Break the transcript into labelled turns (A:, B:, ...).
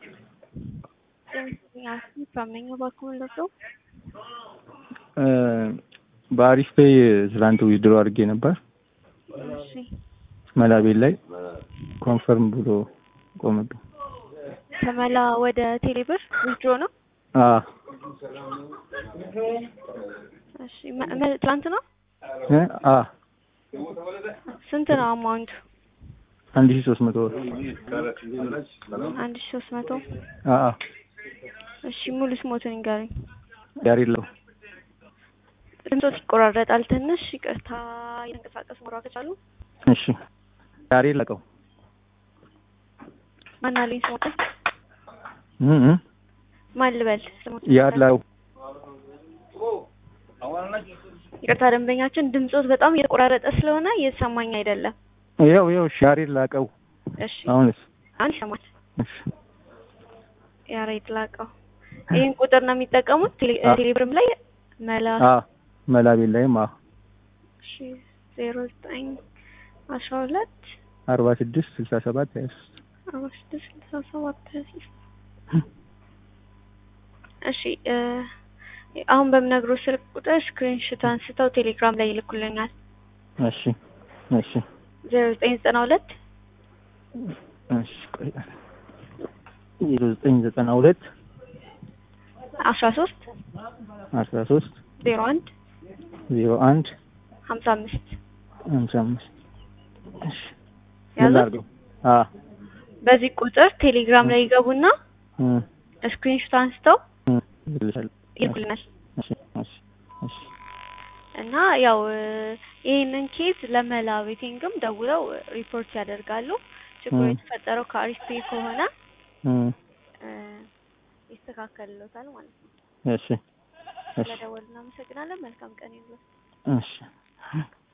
A: ከመኘው ባክሁን ለሰው
B: በአሪፍ ፔይ ትላንት ዊዝድሮ አድርጌ ነበር።
A: እሺ
B: መላቤል ላይ ኮንፈርም ብሎ ቆመብኝ።
A: ከመላ ወደ ቴሌብር ዊዝድሮ ነው።
B: አዎ
A: እሺ መ- መ- ትላንት ነው።
B: እ አ
A: ስንት ነው አማውንቱ?
B: አንድ ሺህ ሶስት መቶ ብር
A: አንድ ሺ ሶስት መቶ
B: አ አ
A: እሺ ሙሉ ስሞትን ይንገረኝ።
B: ያሬለው
A: ድምፆት ይቆራረጣል ትንሽ ይቅርታ። የተንቀሳቀስ መሯ ከቻሉ
B: እሺ ያሬ ለቀው
A: ማን አለኝ ስሞትን
B: እ እ
A: ማን ልበል ስሞትን?
B: ያለው
A: ይቅርታ ደንበኛችን ድምፆት በጣም እየተቆራረጠ ስለሆነ እየተሰማኝ አይደለም።
B: ያው ያው እሺ ያሬ ላቀው
A: እሺ
B: አሁንስ
A: አሁን ይሰማል።
B: እሺ
A: ያሬድ ላቀው ይህን ቁጥር ነው የሚጠቀሙት ቴሌ-
B: አ-
A: ቴሌብርም ላይ መላ
B: አ መላቤል ላይም አ
A: እሺ ዜሮ ዘጠኝ አስራ ሁለት
B: አርባ ስድስት ስልሳ ሰባት ሀያ ሶስት
A: አርባ ስድስት ስልሳ ሰባት ሀያ ሶስት እሺ እ አሁን በምነግሮ ስልክ ቁጥር ስክሪንሾት አንስተው ቴሌግራም ላይ ይልኩልኛል።
B: እሺ እሺ
A: ዜሮ ዘጠኝ ዘጠና ሁለት
B: እሺ ቆይ ዜሮ ዘጠኝ ዘጠና ሁለት
A: አስራ ሶስት
B: አስራ ሶስት
A: ዜሮ አንድ
B: ዜሮ አንድ
A: ሀምሳ አምስት
B: ሃምሳ አምስት እሺ ምን
A: ያዙት።
B: ላድርገው? አ
A: በዚህ ቁጥር ቴሌግራም ላይ ይገቡና
B: እ
A: ስክሪንሾት አንስተው
B: እ ይልሻል።
A: ይልኩልናል
B: እሺ እሺ እሺ
A: እና ያው እ ይህንን ኬዝ ለመላ ቤቲንግም ደውለው ሪፖርት ያደርጋሉ። ችግሩ
B: እ
A: የተፈጠረው ከአሪፍ ፔይ ከሆነ
B: እ
A: እ ይስተካከልሎታል ማለት ነው።
B: እሺ እሺ
A: ስለደወሉ እናመሰግናለን። መልካም ቀን ይሁን።
B: እሺ